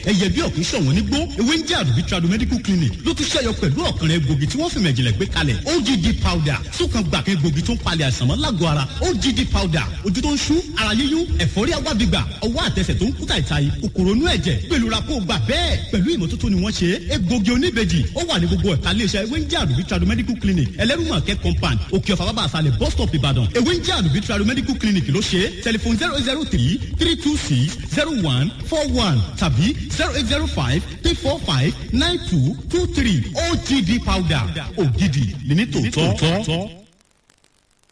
ẹyẹ bí ọ̀kún ṣọ̀wọ́n nígbó ewé ń jẹ́ àdùbí tradu medical clinic ló tún ṣẹ́yọ pẹ̀lú ọ̀kan rẹ̀ gbòógì tí wọ́n fi mẹ̀jìnlẹ̀ gbé kalẹ̀ ogd powder sókan gbàkẹ́ gbòógì tó ń palẹ̀ àìsàn mọ́ lágọ̀ọ́ ara ogd powder ojú tó ń ṣú ara yíyún ẹ̀fọ́rí agbábígbà ọwọ́ àtẹsẹ̀ tó ń kú tàìtàì kòkòrò inú ẹ̀jẹ̀ gbèlúra kó gbà bẹ́ẹ̀ pẹ̀lú ìmọ́tótó ni wọ́n ṣe egbògi oníbejì ó wà ní gbogbo ẹ̀ka iléeṣẹ́ ewé ń jẹ́ àdùbí tradu medical clinic ẹlẹ́rùmọ̀kẹ́ compound òkè ọ̀fà bàbá àṣàlẹ̀ bus stop ìbàdàn ewé ń jẹ́ àdùbí tradu medical clinic ló ṣe tẹlifon zero zero three three two six zero one four one tàbí zero eight zero five three four five nine two two three ogd powder ògidì ní ní tòótọ́.